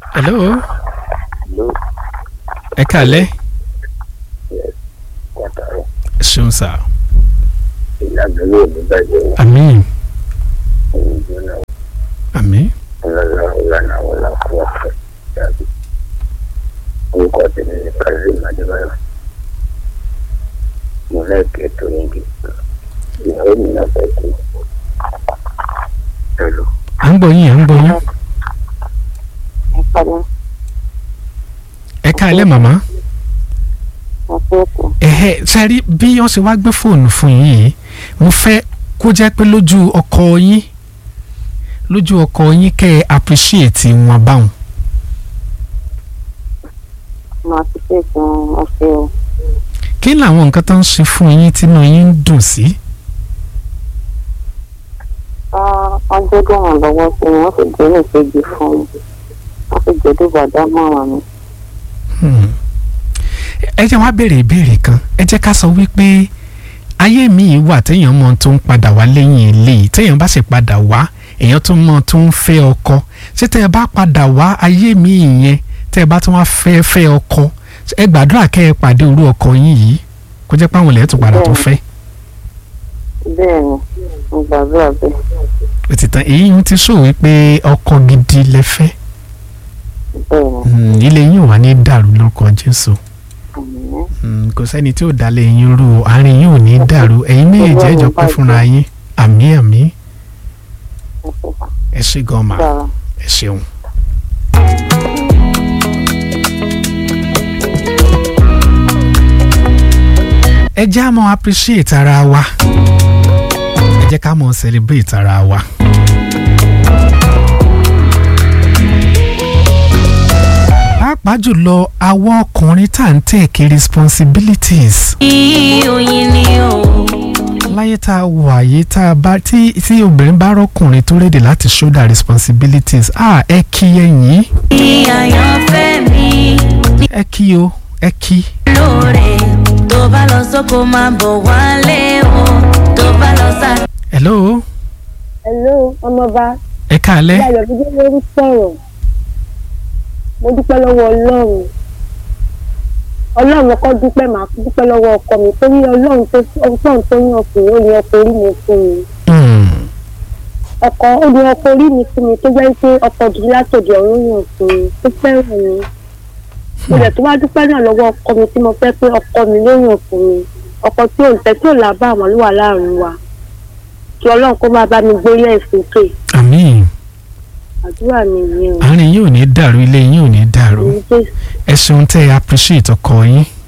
hello Hello. ẹ kàlẹ́ Yes. Kọ́tàrọ̀. ẹ ṣeun sá Ìlànà yóò ní bàjẹ́ wọn. àmín Òun jóná àmín ọlọ́lá ìlànà àwọn làkúrọ̀ fẹ́ dàbí. Orúkọ tèmi ni Kazeem Adébáyọ̀. Mo lẹ́ẹ̀kẹ́ tó níbi. Ìyàwó mi náà fẹ́ kú. Hello. à ń gbọ́ yín à ń gbọ́ yín Ìpàdé ẹ kàlẹ́ màmá àpòkù ẹ̀hẹ́ sẹ́rí bí wọ́n ṣe wá gbé fóònù fún yín yìí mo fẹ́ kó jẹ́ pé lójú ọkọ yín lójú ọkọ yín kẹ́ ẹ appreciate wọn báwọn máa ti pè fún ọ̀sẹ̀ o. kí làwọn nǹkan tó ń ṣe fún yín tínú yín ń dùn sí wọ́n jẹ́ gbọ̀ràn lọ́wọ́ sí mi wọ́n sì jẹ́ nìkejì fún mi wọ́n sì jẹ́ dùbàdà mọ́ràn mi. Hmm. ẹ jẹ́ wá béèrè ìbéèrè kan ẹ jẹ́ ká sọ wípé ayé mi wà téèyàn mọ tó ń padà wá lẹ́yìn ilé yìí téèyàn bá sì padà wá èèyàn tó mọ tó ń fẹ́ ọkọ ṣé tẹ́ ẹ bá padà wá ayé mi yẹn tẹ́ ẹ bá tún wá fẹ́ fẹ́ ọkọ ẹ gbàdúrà kẹ́ ẹ pàdé orú ọkọ yín yìí kó jẹ́ pé àwọn ilẹ̀ tó padà tó fẹ́ bẹ́ẹ̀ ni mo gbàdúrà bẹ́ẹ̀ ó ti tán èyí ń ti sọ wípé ọkọ gidi lẹ fẹ́ bẹ́ẹ̀ ni Hmm, ilé yín ò wá ní dàrú lórúkọ Jésù àmì Mm, kò sẹ́ni tí ò dalẹ̀ yín rú o àárín yín ò ní dàrú ẹ̀yin méjèèjì ẹ jọ pé fúnra yín àmì àmì ẹ ṣé gan ma dára. ẹ ṣeun. ẹ jẹ́ á mọ́ appreciate ara wa ẹ jẹ́ ká mọ́ celebrate ara wa. pàápàá jùlọ àwọn ọkùnrin tá à ń take responsibilities. oyin ni o. láyé tá a wà yìí tá a bá tí tí obìnrin bá rọkùnrin tó rédè láti shoulder responsibilities ah ẹ kí ẹ̀yin ní àyànfẹ́ mi ẹ kí o ẹ kí. lóore tó bá lọ sóko máa bọ̀ wálé o tó bá lọ sá. hello Hello, ọmọọba ẹ káalẹ́ láyọ̀ bí jẹ́ lórí sọ̀rọ̀ mo dúpẹ́ lọ́wọ́ ọlọ́run ọlọ́run ọkọ dúpẹ́ màá tún dúpẹ́ lọ́wọ́ ọkọ mi torí ọlọ́run tó ọlọ́run tó yàn fún mi ó ní ọkọ orí mi fún mi Hmm, ọkọ ó ní ọkọ orí mi fún mi tó jẹ́ pé ọkọ òdìdí látòdì ọ̀run yàn fún mi tó fẹ́ràn mi mo dẹ̀ tó wá dúpẹ́ náà lọ́wọ́ ọkọ mi tí mo fẹ́ pé ọkọ mi ló yàn fún mi ọkọ tí ò ń tẹ́ tí ò lábá àwọn ló wà láàrin wa kí ọlọ́run kó máa bá mi gbórí ẹ̀ sókè àmín àdúrà mi nìyẹn o. àárín yín ò ní dàrú ilé yín ò ní dàrú Èyí Jésù. ẹ ṣeun tẹ́ ẹ appreciate ọkọ yín